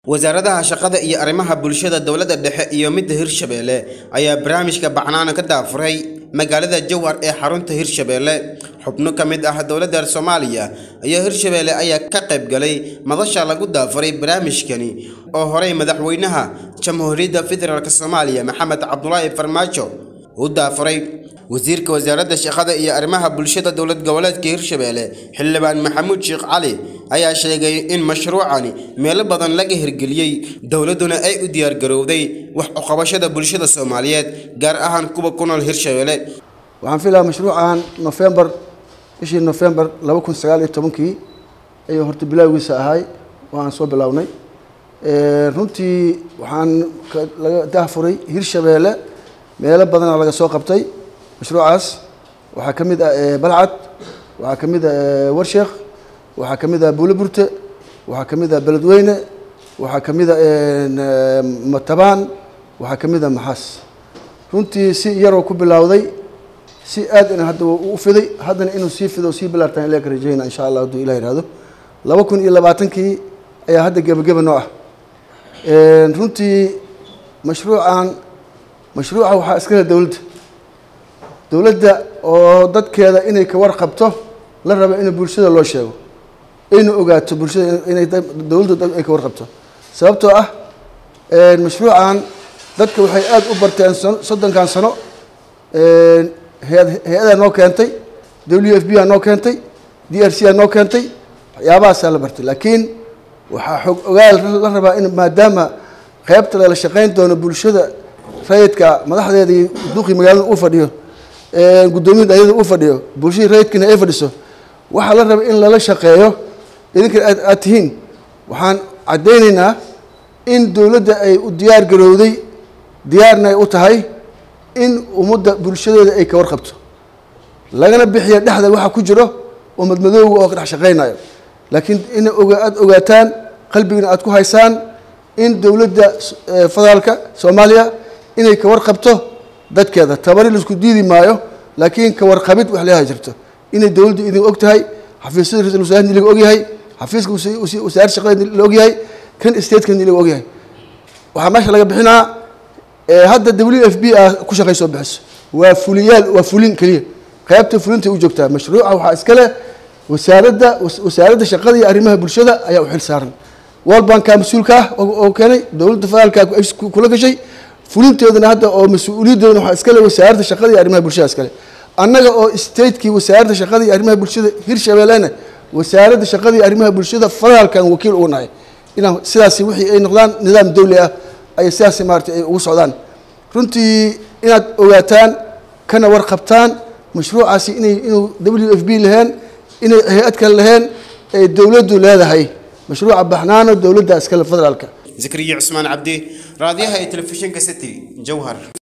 wasaaradaha shaqada iyo arrimaha bulshada dowladda dhexe iyo midda hirshabeelle ayaa barnaamijka bacnaana ka daafuray magaalada jowhar ee xarunta hirshabeelle xubno ka mid ah dowladda soomaaliya iyo hirshabeelle ayaa ka qayb galay madasha lagu daafuray barnaamijkani oo horey madaxweynaha jamhuuriyadda federaalk soomaaliya maxamed cabdulaahi farmaajo u daafuray wasiirka wasaaradda shaqada iyo arrimaha bulshada dowlad goboleedka hirshabeelle xildhibaan maxamuud sheekh cali ayaa sheegay in mashruucani meelo badan laga hirgeliyey dowladduna ay u diyaargarowday wax uqabashada bulshada soomaaliyeed gaar ahaan kuwa ku nool hirshabeelle waxaan filayaa mashruucan nofembar bishii nofembar laba kun sagaal iyo tobankii ayuu horta bilowgiisa ahay waan soo bilownay runtii waxaan laga dahfuray hirshabeelle meelo badana laga soo qabtay mashruucaas waxaa ka mid ah balcad waxaa ka mid ah warsheekh waxaa ka mid ah buuloburte waxaa ka mid ah beledweyne waxaa ka mid ah matabaan waxaa ka mid ah maxaas runtii si yaroo ku bilowday si aad ina hadda u fiday haddana inuu sii fido sii bilaartaan ilaa ka rajeyna insha allah hadduu ilah yihahdo laba kun iyo labaatankii ayaa hadda gebageba noo ah runtii mashruucan mashruuca waxaa iskale dowladda dowladda oo dadkeeda inay ka warqabto la raba in bulshada loo sheego ayna ogaato bulshada inay dowladda ay ka warqabto sababtoo ah mashruucan dadka waxay aada u barteen soddonkan sano hay-adaa noo keentay w f b aa noo keentay d r c aa noo keentay waxyaabahaasaa la bartay laakiin waxaa xog ogaal la rabaa in maadaama qeybta lala shaqeyn doono bulshada rayidka madaxdeeda iyo duqii magaalada uu fadhiyo guddoomiya dhayada uu fadhiyo bulshadii rayidkiina ay fadhiso waxaa la raba in lala shaqeeyo idinkana aad aad tihiin waxaan caddaynaynaa in dowladda ay u diyaar garowday diyaarna ay u tahay in ummadda bulshadeeda ay ka warqabto lagana bixiya dhexda waxa ku jiro oo madmadooga oo ka dhex shaqeynayo laakiin in aada ogaataan qalbigana aada ku haysaan in dowladda federaalka soomaaliya inay ka warqabto dadkeeda tabari laisku diidi maayo laakiin ka warqabid wax leeha jirto inay dowladdu idin og tahay xafiisyada ra-isul wasaarni laga ogyahay xafiiska wasaarad shaqada la ogyahay kan stateka laga ogyahay waxaa meesha laga bixinaa hadda w f b a ku shaqay soo bixiso waa fuliyaal waa fulin keliya qeybta fulinta u joogtaa mashruuca waxaa iskale wasaaradda wasaaradda shaqada iyo arrimaha bulshada ayaa u xil saaran world banka mas-uulka ah oo keenay dowladda federaalka kula gashay fulinteedana hadda oo mas-uuliyadeedana waxaa iskale wasaaradda shaqada iyo arrimaha bulshada iskale annaga oo statekii wasaaradda shaqada iyo arrimaha bulshada hirshabeellena wasaaradda shaqada iyo arrimaha bulshada federaalkan wakiil ugu nahay inaan sidaasi wixii ay noqdaan nidaam dawli ah ay sidaasi maaragtay ay ugu socdaan runtii inaad ogaataan kana warqabtaan mashruucaasi inay inuu w f b laheen inay hay-ad kale laheen ay dowladdu leedahay mashruuca baxnaano dowladda iskale federaalka zakariya cusmaan cabdi raadiyaha iyo telefishinka city jowhar